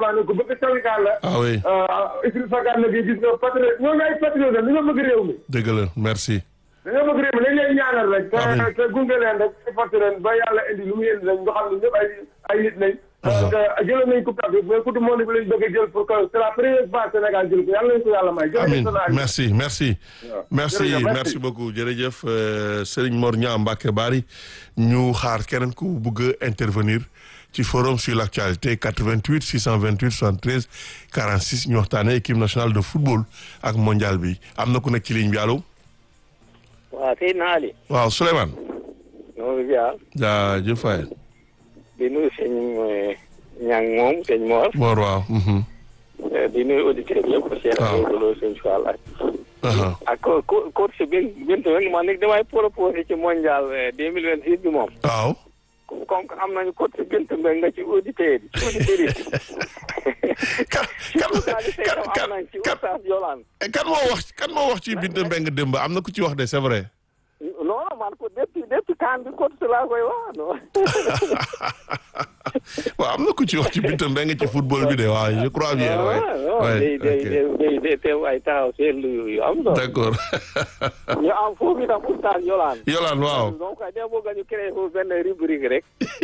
ne ku bëgg Sénégal la. ah oui Idrissa Gana gi gis nga patriote ñoo ngay patriote la dañoo bëgg réew mi. dëgg la merci. dañoo bëgg réew mi dañ leen ñaanal rek. Amiin. te te gunge leen rek supporté leen ba yàlla indi lu mu indi rek nga xam ne ñëpp ay ay nit lañ. te jëloon nañ coupe d'Afrique mais coupe du monde bi lañ bëgg a jël pour que c'est la première fois Sénégal jël ko yàlla nañ ko yàlla may. Amin jërëjëf merci merci Waaw. merci Jërëjëf, merci. merci beaucoup jërëjëf euh, Serigne Mor Niang Mbacké Bari ñu xaar keneen ku bëgg a intervenir ci forum sur l'actualité 88 628 73 46 ñu waxtaanee équipe nationale de football ak mondial bi am na ku nekk ci ligne bi allo waaw sëy naali waaw Souleymane ñoo ngi ziar jaajëf Faye di nuyu sëñ ñang moom sëñ Mor Mor waaw mhm. di nuyu auditeurs yëpp Cheikh Waaw. Lo sëñ Fall ak Aha. ak co- co- coach bi bint weng man nag damay proposé ci mondial deux mille vingt six bi moom waaw comme que am nañu coach bint mbeng nga ci auditeurs yi auditeurs yi kan ci kan journaliste yi kan tam am nañ ci kan Oustaz Yolande kan moo wax kan moo wax ci Binta Mbengue démb am na ku ci wax de c'est vrai non man ko depuis depuis kan bi coach laa koy wax non waaw am na ku ci wax ci Binta Mbengue ci football bi de waaw je crois bien ouais. non Ouais, day day ok. day day day teew ay taxaw seetlu yu am solo d'accord ñu am foofu itam Oustaz Yolande Yolande waaw donc da bëgg ñu créé foofu benn rubrique rek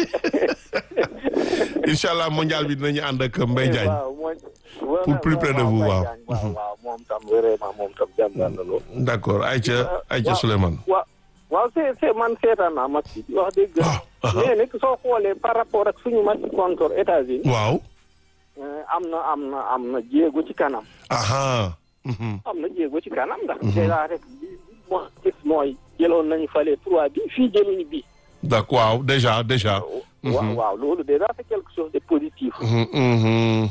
incha allah mondial bi dinañu ànd ak Mbaye Diagne waaw mooy Pour plus près de vous, waaw. waaw waaw moom tam vraiment moom tam jàmbaar na lool d'accord Aïcha Aïcha waaw. Souleymane waaw waaw c'est c'est man seetaan naa match bi wax dëgg Ah, ah. mais nag soo xoolee par rapport ak suñu match contre États-Unis waaw euh, am na am na am na jéego ci kanam aha mhm. am na jéego ci kanam ndax déjà rek bi moo gis mooy jëloon nañu fale trois bi fii jëluñu bi d'accord waaw déjà déjà waaw waaw loolu déjà c'est quelque chose de positif Mhm, mhm.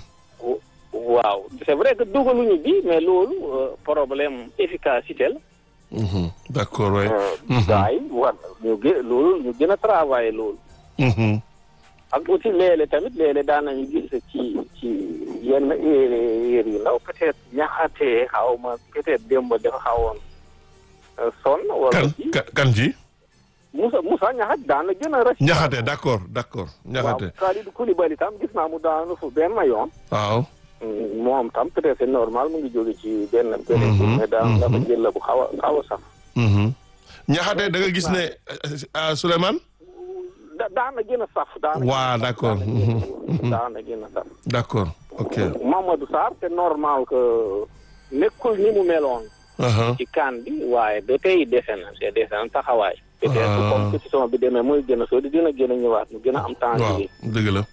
waaw c'est vrai que dugaluñu bi mais loolu euh, problème efficacité la Mhm. d'accord ouais Mhm. gars yi war ñu gë loolu ñu gën a travailler loolu Mhm. ak aussi léeg-léeg tamit léeg-léeg daan nañu gis ci ci yenn erreur yu ndaw peut-être ñaxatee xaw ma peut-être démb dafa xawoon euh, sonn wala kan ci ka- kan ji Moussa Moussa ñaxat daan na gën a rëcc ñaxate d'accord d'accord ñaxate waaw Kalidou Koulibaly tam gis naa mu daanu fu benn yoon waaw Mm, moom tam peut-être c'est normal mu ngi jóge ci benn période Mhm, mais daan dafa mhm. jël la bu xaw a xaw a sax Mhm. ñaxate da nga gis ne ah Souleymane da daana gën a saf daana waa d'accord Mhm. Mhm. daana gën a saf d'accord ok Mamadou Sarr c'est normal que nekkul ni mu meloon aha ci kan bi waaye ba tey dese na c'est dese na taxawaay peut-être Ah. compétition bi demee muy gën a soo di dina gën a ñëwaat mu gën a am temps waaw bi dëgg la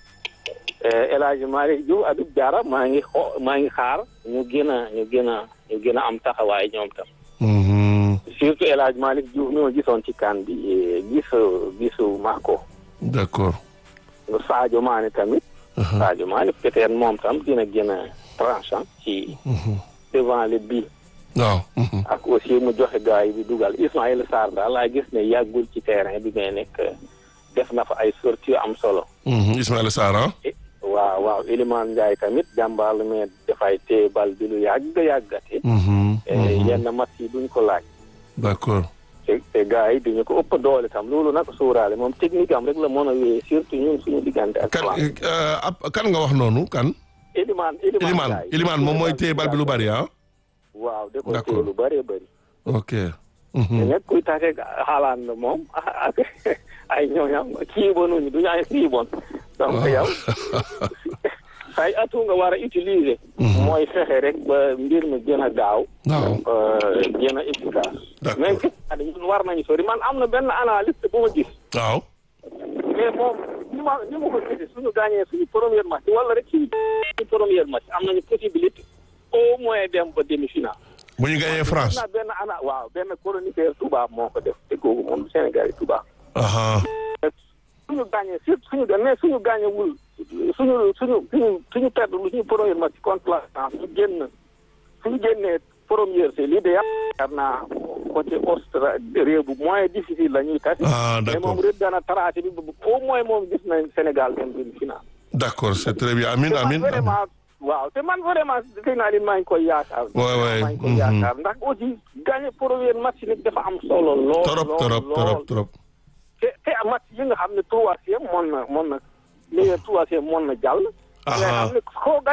El Hadj Malick Diouf Habib Diarra maa ngi xoo maa ngi xaar ñu gën a ñu gën a ñu gën a am taxawaay ñoom tam Mhm. surtout El Hadj Malick Diouf mi ma gisoon ci kan bi eh, gisu gisu Marco d'accord Sadio Mané tamit aha Sadio Mané peut-être moom tam dina gën a tranchant ci Mhm. devant le but waaw mhm. ak aussi mu joxe gars yi di dugal Ismaïla Sarr daal laa gis ne yàggul ci terrain bi mais nekk def na fa ay sorties yu am solo Mhm. Ismaïla Sarr ah Eh, waaw waaw Elimane Ndiaye tamit jàmbaar la mais dafay téye bal bi lu yàgg yàggate Mhm. Eh, Mhm. yenn match yi duñ ko laaj d'accord te te gars yi duñu ko ëpp doole tam loolu nag suuraale moom technique am rek la mën a wéyee surtout ñun suñu diggante ak kan plan euh, ab- kan nga wax noonu kan Elimane Elimane Elimane Ndiaye. Elimane moom mooy téye bal bi lu bari ah waaw da ko D'accord. téye lu bëree bëri ok te Mhm. nag kuy tase xaalaan na moom ak ay ñooñam kii bonuñu duñu ay kii bon donc yow say atu nga war a utiliser mooy fexe rek ba mbir mi gën a gaaw waaw euh, gën a efficace D'accord. mais gis naa ne ñun war nañu sori man am na benn analyste bu ma gis waaw mais moom ni ma ni ma ko gisee suñu gagné suñu première match wala rek suñu suñu première match am nañu possibilité au moins dem ba demi-finale bu ñu gagné France na benn ana waaw benn chroniqueur tubaab moo ko def te kooku moom Sénégal yi tubaab aha suñu gagné surtout suñu dem mais suñu gagné wul suñu suñu suñu suñu perdre lu suñu première match contre la France ñu génn suñu génnee première c'est l'idéal yaakaar naa côté Australie réew bu moins difficile la ñuy tasi ah mais d'accord moom rek dana tracé bi bu- au moins moom gis nañ Sénégal dem demi finale d'accord c'est très bien amin te man amin amin. vraiment waaw te man vraiment dégg naa leen maa ngi koy yaakaar Ouais, ouais, maa ngi koy mhm. yaakaar ndax aussi gagné première match nit dafa am solo lool trop lool, trop lool. trop trop te te match yi nga xam ne troisième mën na mën na meilleur troisième mën na jàll. Aha. nga xam ne koo